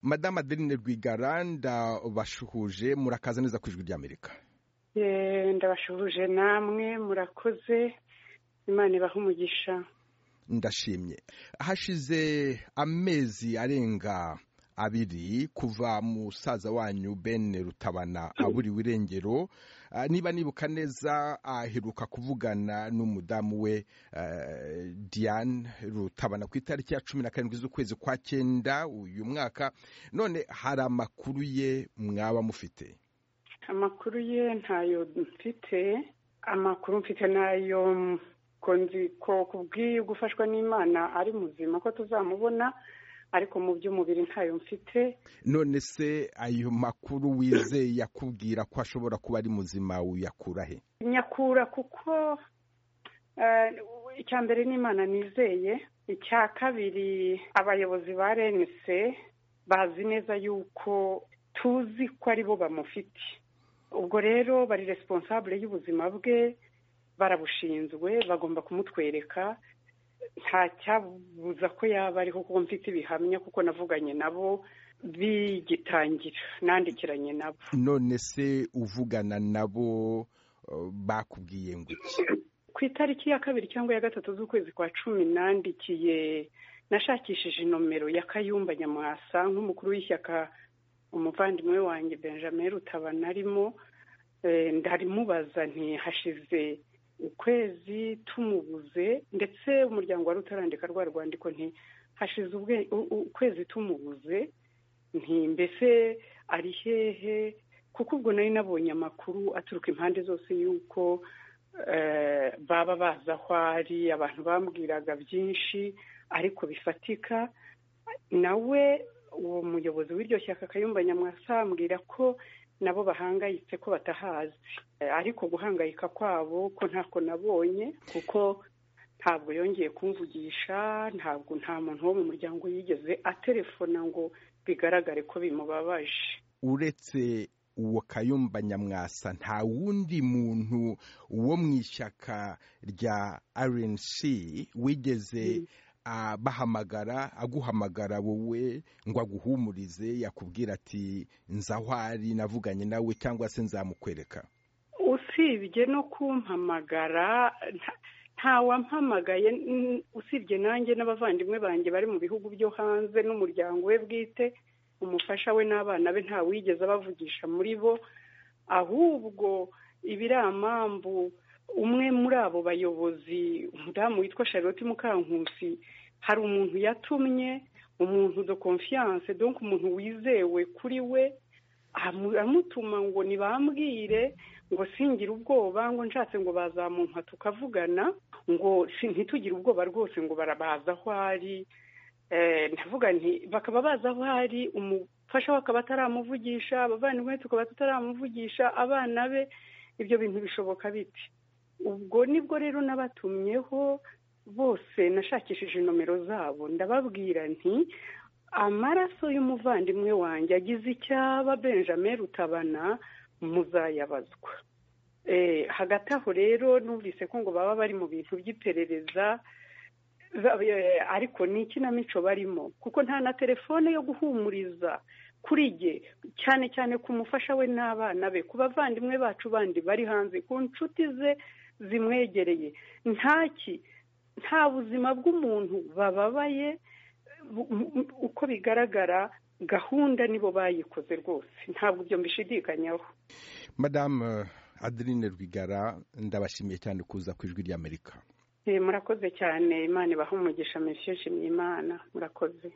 madamu adeline rwigara ndabashuhuje murakaza neza ku ijwi ry'amerika ndabashuhuje namwe murakoze imana ibaha umugisha ndashimye hashize amezi arenga abiri kuva musaza wanyu bene rutabana aburiwe irengero niba nibuka neza aheruka kuvugana n'umudamu we diane rutabana ku itariki ya cumi na karindwi z'ukwezi kwa cyenda uyu mwaka none hari amakuru ye mwaba mufite amakuru ye ntayo mfite amakuru mfite nayo ko kubwiye gufashwa n'imana ari muzima ko tuzamubona ariko mu by'umubiri ntayo mfite none se ayo makuru wizeye yakubwira ko ashobora kuba ari muzima uyakura he nyakura kuko icya mbere n'imana nizeye icya kabiri abayobozi ba renise bazi neza yuko tuzi ko ari bo bamufite ubwo rero bari responsable y'ubuzima bwe barabushinzwe bagomba kumutwereka nta cyabuza ko yaba ariho kuko mfite ibihamya kuko navuganye nabo bigitangira nandikiranye nabo none se uvugana nabo bakubwiye ngo iki ku itariki ya kabiri cyangwa ya gatatu z'ukwezi kwa cumi nandikiye nashakishije nomero ya kayumba nyamwasa nk'umukuru w'ishyaka umuvandimwe wanjye benjamin rutabana arimo ndarimubaza ntihashize ukwezi tumubuze ndetse umuryango wari utarandika rwa rwandiko nti hashize ukwezi tumubuze nti mbese ari hehe kuko ubwo nari nabonye amakuru aturuka impande zose y'uko baba bazi aho ari abantu bambwiraga byinshi ariko bifatika nawe uwo muyobozi w'iryo shyaka kayumba nyamwasa ambwira ko nabo bahangayitse ko batahazi ariko guhangayika kwabo ko ntako nabonye kuko ntabwo yongeye kumvugisha ntabwo nta muntu wo mu muryango yigeze atelefona ngo bigaragare ko bimubabaje uretse uwo kayumba nyamwasa nta wundi muntu wo mu ishyaka rya rnc wigeze bahamagara aguhamagara wowe ngo aguhumurize yakubwira ati nzahwari navuganye nawe cyangwa se nzamukwereka usibye no kumpamagara nta wampamagaye usibye nanjye n'abavandimwe banjye bari mu bihugu byo hanze n'umuryango we bwite umufasha we n'abana be nta wigeze abavugisha muri bo ahubwo ibiramambu umwe muri abo bayobozi umudamu witwa charlotte mukankusi hari umuntu yatumye umuntu do confiance donc umuntu wizewe kuri we amutuma ngo ntibambwire ngo singire ubwoba ngo nshatse ngo bazamumpa tukavugana ngo ntitugire ubwoba rwose ngo barabaza aho ari ndavuga nti bakaba baza aho ari umufasha we akaba ataramuvugisha abavandimwe tukaba tutaramuvugisha abana be ibyo bintu bishoboka biti ubwo nibwo rero nabatumyeho bose nashakishije nomero zabo ndababwira nti amaraso y'umuvandimwe wanjye agize icyaba benjamin rutabana muzayabazwa hagati aho rero numvise ko ngo baba bari mu bintu by'iperereza ariko ni ikinamico barimo kuko nta na telefone yo guhumuriza kuri jye cyane cyane ku mufasha we n'abana be ku bavandimwe bacu bandi bari hanze ku nshuti ze zimwegereye ntaki nta buzima bw'umuntu bababaye uko bigaragara gahunda nibo bayikoze rwose ntabwo ibyo mbishidikanyaho madamu adeline rwigara ndabashimiye cyane kuza ku ijwi ry'amerika murakoze cyane imana ibaha umugisha mishishimye imana murakoze